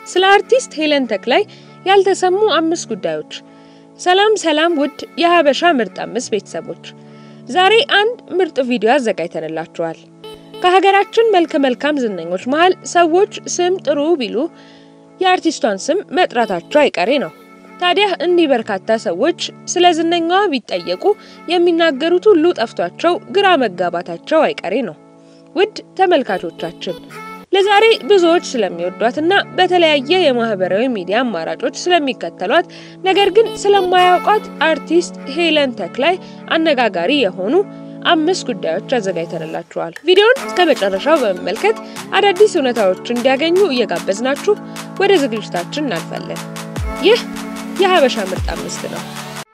ስለ አርቲስት ሄለን ተክላይ ያልተሰሙ አምስት ጉዳዮች። ሰላም ሰላም፣ ውድ የሀበሻ ምርጥ አምስት ቤተሰቦች፣ ዛሬ አንድ ምርጥ ቪዲዮ አዘጋጅተንላችኋል። ከሀገራችን መልከ መልካም ዝነኞች መሀል ሰዎች ስም ጥሩ ቢሉ የአርቲስቷን ስም መጥራታቸው አይቀሬ ነው። ታዲያ እኒህ በርካታ ሰዎች ስለ ዝነኛዋ ቢጠየቁ የሚናገሩት ሁሉ ጠፍቷቸው ግራ መጋባታቸው አይቀሬ ነው። ውድ ተመልካቾቻችን ለዛሬ ብዙዎች ስለሚወዷትና በተለያየ የማህበራዊ ሚዲያ አማራጮች ስለሚከተሏት ነገር ግን ስለማያውቋት አርቲስት ሄለን ተክላይ አነጋጋሪ የሆኑ አምስት ጉዳዮች አዘጋጅተንላችኋል። ቪዲዮን እስከ መጨረሻው በመመልከት አዳዲስ እውነታዎች እንዲያገኙ እየጋበዝናችሁ ወደ ዝግጅታችን እናልፋለን። ይህ የሀበሻ ምርጥ አምስት ነው።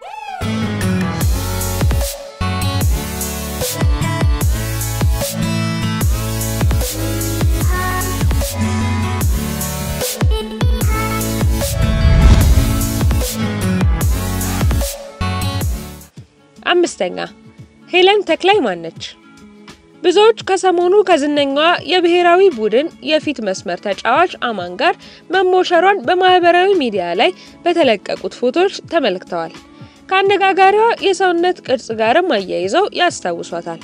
አምስተኛ ሄለን ተክላይ ማነች? ብዙዎች ከሰሞኑ ከዝነኛዋ የብሔራዊ ቡድን የፊት መስመር ተጫዋች አማን ጋር መሞሸሯን በማህበራዊ ሚዲያ ላይ በተለቀቁት ፎቶዎች ተመልክተዋል። ከአነጋጋሪዋ የሰውነት ቅርጽ ጋርም አያይዘው ያስታውሷታል።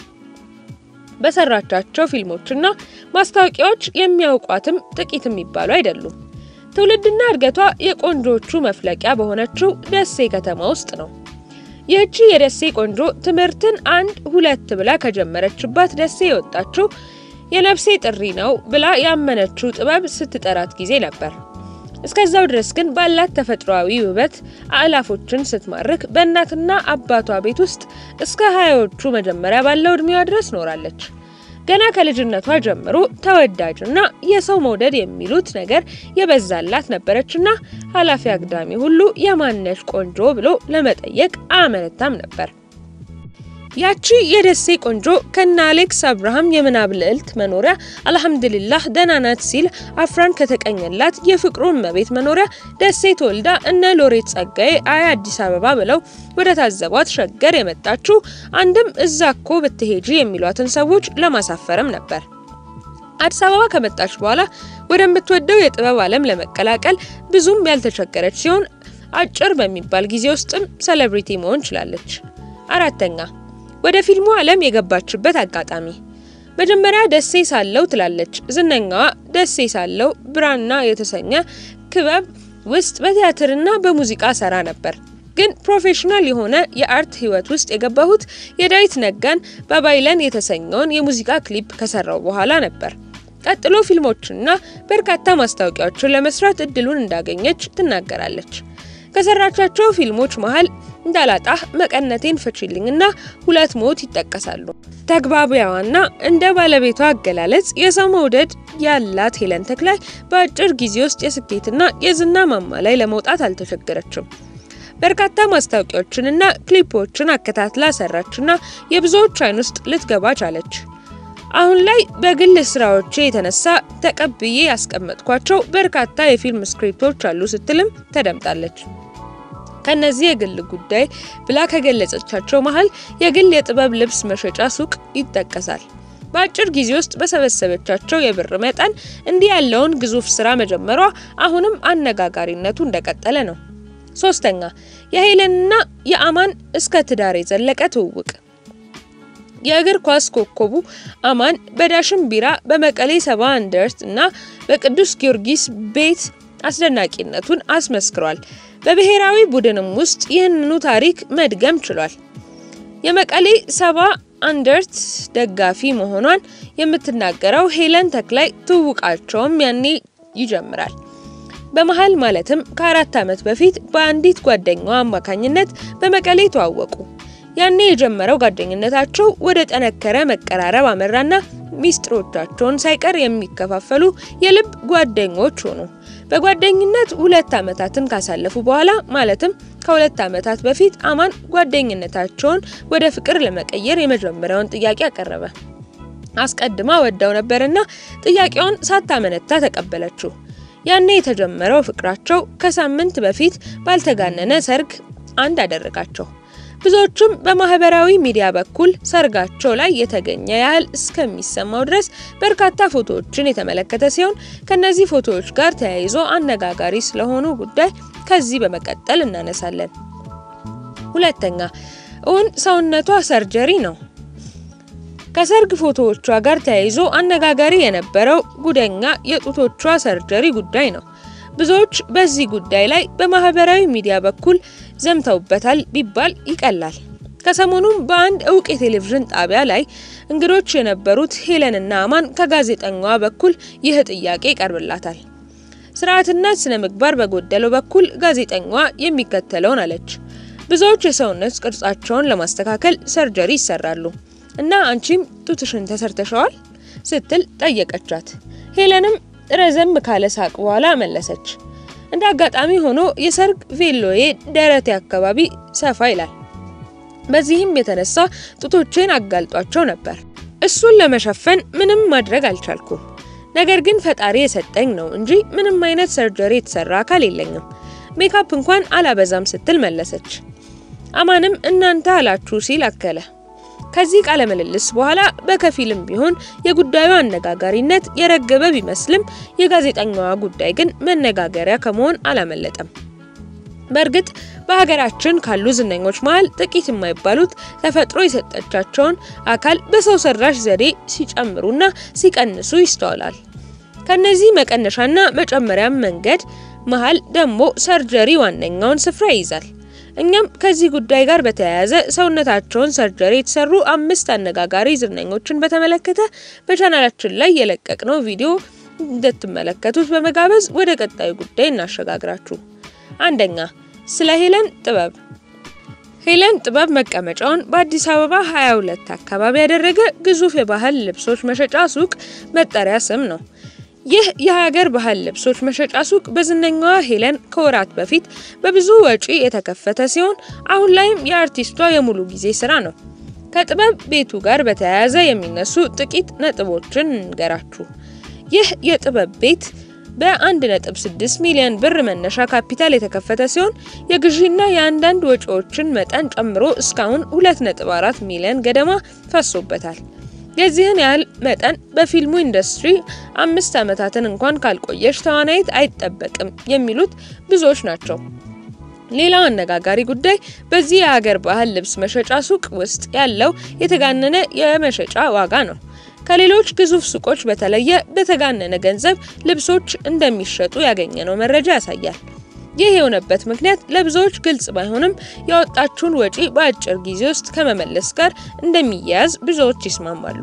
በሰራቻቸው ፊልሞችና ማስታወቂያዎች የሚያውቋትም ጥቂት የሚባሉ አይደሉም። ትውልድና እድገቷ የቆንጆቹ መፍለቂያ በሆነችው ደሴ ከተማ ውስጥ ነው። ይህቺ የደሴ ቆንጆ ትምህርትን አንድ ሁለት ብላ ከጀመረችባት ደሴ የወጣችው የነፍሴ ጥሪ ነው ብላ ያመነችው ጥበብ ስትጠራት ጊዜ ነበር። እስከዛው ድረስ ግን ባላት ተፈጥሯዊ ውበት አእላፎችን ስትማርክ በእናትና አባቷ ቤት ውስጥ እስከ ሀያዎቹ መጀመሪያ ባለው እድሜዋ ድረስ ኖራለች። ገና ከልጅነቷ ጀምሮ ተወዳጅና የሰው መውደድ የሚሉት ነገር የበዛላት ነበረችና ኃላፊ አግዳሚ ሁሉ የማነሽ ቆንጆ ብሎ ለመጠየቅ አያመነታም ነበር። ያቺ የደሴ ቆንጆ ከነ አሌክስ አብርሃም የምናብ ልዕልት መኖሪያ አልሐምዱሊላህ ደህና ናት ሲል አፍራን ከተቀኘላት የፍቅሩ እመቤት መኖሪያ ደሴ ተወልዳ እነ ሎሬት ጸጋዬ አያ አዲስ አበባ ብለው ወደ ታዘቧት ሸገር የመጣችው አንድም እዛ እኮ ብትሄጂ የሚሏትን ሰዎች ለማሳፈርም ነበር። አዲስ አበባ ከመጣች በኋላ ወደምትወደው የጥበብ ዓለም ለመቀላቀል ብዙም ያልተቸገረች ሲሆን አጭር በሚባል ጊዜ ውስጥም ሴሌብሪቲ መሆን ችላለች። አራተኛ ወደ ፊልሙ ዓለም የገባችበት አጋጣሚ መጀመሪያ ደሴ ሳለው ትላለች ዝነኛዋ። ደሴ ሳለው ብራና የተሰኘ ክበብ ውስጥ በቲያትርና በሙዚቃ ሰራ ነበር። ግን ፕሮፌሽናል የሆነ የአርት ህይወት ውስጥ የገባሁት የዳዊት ነጋን ባባይለን የተሰኘውን የሙዚቃ ክሊፕ ከሰራው በኋላ ነበር። ቀጥሎ ፊልሞችንና በርካታ ማስታወቂያዎችን ለመስራት እድሉን እንዳገኘች ትናገራለች። ከሰራቻቸው ፊልሞች መሀል እንዳላጣህ፣ መቀነቴን ፍቺልኝና ሁለት ሞት ይጠቀሳሉ። ተግባቢያዋና እንደ ባለቤቷ አገላለጽ የሰው መውደድ ያላት ሄለን ተክላይ በአጭር ጊዜ ውስጥ የስኬትና የዝና ማማ ላይ ለመውጣት አልተቸገረችም። በርካታ ማስታወቂያዎችንና ክሊፖችን አከታትላ ሰራችና የብዙዎች አይን ውስጥ ልትገባ ቻለች። አሁን ላይ በግል ስራዎቼ የተነሳ ተቀብዬ ያስቀመጥኳቸው በርካታ የፊልም ስክሪፕቶች አሉ ስትልም ተደምጣለች። ከነዚህ የግል ጉዳይ ብላ ከገለጸቻቸው መሀል የግል የጥበብ ልብስ መሸጫ ሱቅ ይጠቀሳል። በአጭር ጊዜ ውስጥ በሰበሰበቻቸው የብር መጠን እንዲህ ያለውን ግዙፍ ስራ መጀመሯ አሁንም አነጋጋሪነቱ እንደቀጠለ ነው። ሶስተኛ የሄለንና የአማን እስከ ትዳር የዘለቀ ትውውቅ የእግር ኳስ ኮከቡ አማን በዳሽን ቢራ በመቀሌ ሰባ እንደርት እና በቅዱስ ጊዮርጊስ ቤት አስደናቂነቱን አስመስክሯል። በብሔራዊ ቡድንም ውስጥ ይህንኑ ታሪክ መድገም ችሏል። የመቀሌ ሰባ አንደርት ደጋፊ መሆኗን የምትናገረው ሄለን ተክላይ ትውውቃቸውም ያኔ ይጀምራል። በመሀል ማለትም ከአራት ዓመት በፊት በአንዲት ጓደኛዋ አማካኝነት በመቀሌ ተዋወቁ። ያኔ የጀመረው ጓደኝነታቸው ወደ ጠነከረ መቀራረብ አመራና ሚስጥሮቻቸውን ሳይቀር የሚከፋፈሉ የልብ ጓደኞች ሆኑ። በጓደኝነት ሁለት ዓመታትን ካሳለፉ በኋላ ማለትም ከሁለት ዓመታት በፊት አማን ጓደኝነታቸውን ወደ ፍቅር ለመቀየር የመጀመሪያውን ጥያቄ አቀረበ። አስቀድማ ወዳው ነበርና ጥያቄውን ሳታመነታ ተቀበለችው። ያኔ የተጀመረው ፍቅራቸው ከሳምንት በፊት ባልተጋነነ ሰርግ አንድ አደረጋቸው። ብዙዎቹም በማህበራዊ ሚዲያ በኩል ሰርጋቸው ላይ የተገኘ ያህል እስከሚሰማው ድረስ በርካታ ፎቶዎችን የተመለከተ ሲሆን ከነዚህ ፎቶዎች ጋር ተያይዞ አነጋጋሪ ስለሆኑ ጉዳይ ከዚህ በመቀጠል እናነሳለን። ሁለተኛ እውን ሰውነቷ ሰርጀሪ ነው? ከሰርግ ፎቶዎቿ ጋር ተያይዞ አነጋጋሪ የነበረው ጉደኛ የጡቶቿ ሰርጀሪ ጉዳይ ነው። ብዙዎች በዚህ ጉዳይ ላይ በማህበራዊ ሚዲያ በኩል ዘምተውበታል ቢባል ይቀላል። ከሰሞኑም በአንድ እውቅ የቴሌቪዥን ጣቢያ ላይ እንግዶች የነበሩት ሄለንና አማን ከጋዜጠኛዋ በኩል ይህ ጥያቄ ይቀርብላታል። ስርዓትና ስነ ምግባር በጎደለው በኩል ጋዜጠኛዋ የሚከተለውን አለች። ብዙዎች የሰውነት ቅርጻቸውን ለማስተካከል ሰርጀሪ ይሰራሉ እና አንቺም ጡትሽን ተሰርተሸዋል ስትል ጠየቀቻት። ሄለንም ረዘም ካለ ሳቅ በኋላ መለሰች። እንደ አጋጣሚ ሆኖ የሰርግ ቬሎዬ ደረቴ አካባቢ ሰፋ ይላል። በዚህም የተነሳ ጡቶቼን አጋልጧቸው ነበር። እሱን ለመሸፈን ምንም ማድረግ አልቻልኩም። ነገር ግን ፈጣሪ የሰጠኝ ነው እንጂ ምንም አይነት ሰርጀሪ የተሰራ አካል የለኝም። ሜካፕ እንኳን አላበዛም ስትል መለሰች። አማንም እናንተ አላችሁ ሲል አከለ። ከዚህ ቃለ ምልልስ በኋላ በከፊልም ቢሆን የጉዳዩ አነጋጋሪነት የረገበ ቢመስልም የጋዜጠኛዋ ጉዳይ ግን መነጋገሪያ ከመሆን አላመለጠም። በእርግጥ በሀገራችን ካሉ ዝነኞች መሀል ጥቂት የማይባሉት ተፈጥሮ የሰጠቻቸውን አካል በሰው ሰራሽ ዘዴ ሲጨምሩና ሲቀንሱ ይስተዋላል። ከነዚህ መቀነሻና መጨመሪያም መንገድ መሀል ደግሞ ሰርጀሪ ዋነኛውን ስፍራ ይይዛል። እኛም ከዚህ ጉዳይ ጋር በተያያዘ ሰውነታቸውን ሰርጀሪ የተሰሩ አምስት አነጋጋሪ ዝነኞችን በተመለከተ በቻናላችን ላይ የለቀቅነው ቪዲዮ እንድትመለከቱት በመጋበዝ ወደ ቀጣዩ ጉዳይ እናሸጋግራችሁ። አንደኛ ስለ ሄለን ጥበብ። ሄለን ጥበብ መቀመጫውን በአዲስ አበባ 22 አካባቢ ያደረገ ግዙፍ የባህል ልብሶች መሸጫ ሱቅ መጠሪያ ስም ነው። ይህ የሀገር ባህል ልብሶች መሸጫ ሱቅ በዝነኛዋ ሄለን ከወራት በፊት በብዙ ወጪ የተከፈተ ሲሆን አሁን ላይም የአርቲስቷ የሙሉ ጊዜ ስራ ነው። ከጥበብ ቤቱ ጋር በተያያዘ የሚነሱ ጥቂት ነጥቦችን እንገራችሁ። ይህ የጥበብ ቤት በ1.6 ሚሊዮን ብር መነሻ ካፒታል የተከፈተ ሲሆን የግዢና የአንዳንድ ወጪዎችን መጠን ጨምሮ እስካሁን 2.4 ሚሊዮን ገደማ ፈሶበታል። የዚህን ያህል መጠን በፊልሙ ኢንዱስትሪ አምስት ዓመታትን እንኳን ካልቆየች ተዋናይት አይጠበቅም የሚሉት ብዙዎች ናቸው። ሌላው አነጋጋሪ ጉዳይ በዚህ የሀገር ባህል ልብስ መሸጫ ሱቅ ውስጥ ያለው የተጋነነ የመሸጫ ዋጋ ነው። ከሌሎች ግዙፍ ሱቆች በተለየ በተጋነነ ገንዘብ ልብሶች እንደሚሸጡ ያገኘነው መረጃ ያሳያል። ይህ የሆነበት ምክንያት ለብዙዎች ግልጽ ባይሆንም ያወጣችውን ወጪ በአጭር ጊዜ ውስጥ ከመመለስ ጋር እንደሚያያዝ ብዙዎች ይስማማሉ።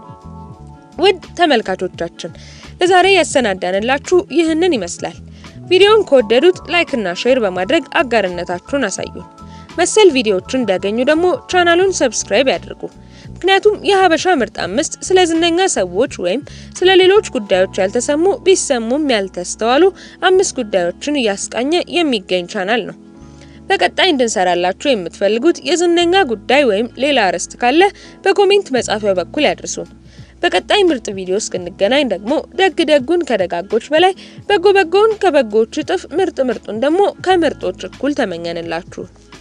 ውድ ተመልካቾቻችን ለዛሬ ያሰናዳንላችሁ ይህንን ይመስላል። ቪዲዮን ከወደዱት ላይክና ሼር በማድረግ አጋርነታችሁን አሳዩን። መሰል ቪዲዮዎችን እንዲያገኙ ደግሞ ቻናሉን ሰብስክራይብ ያድርጉ። ምክንያቱም የሀበሻ ምርጥ አምስት ስለ ዝነኛ ሰዎች ወይም ስለ ሌሎች ጉዳዮች ያልተሰሙ ቢሰሙም ያልተስተዋሉ አምስት ጉዳዮችን እያስቃኘ የሚገኝ ቻናል ነው። በቀጣይ እንድንሰራላችሁ የምትፈልጉት የዝነኛ ጉዳይ ወይም ሌላ ርዕስት ካለ በኮሜንት መጻፊያው በኩል ያድርሱን። በቀጣይ ምርጥ ቪዲዮ እስክንገናኝ ደግሞ ደግ ደጉን ከደጋጎች በላይ በጎ በጎውን ከበጎዎች እጥፍ ምርጥ ምርጡን ደግሞ ከምርጦች እኩል ተመኘንላችሁ።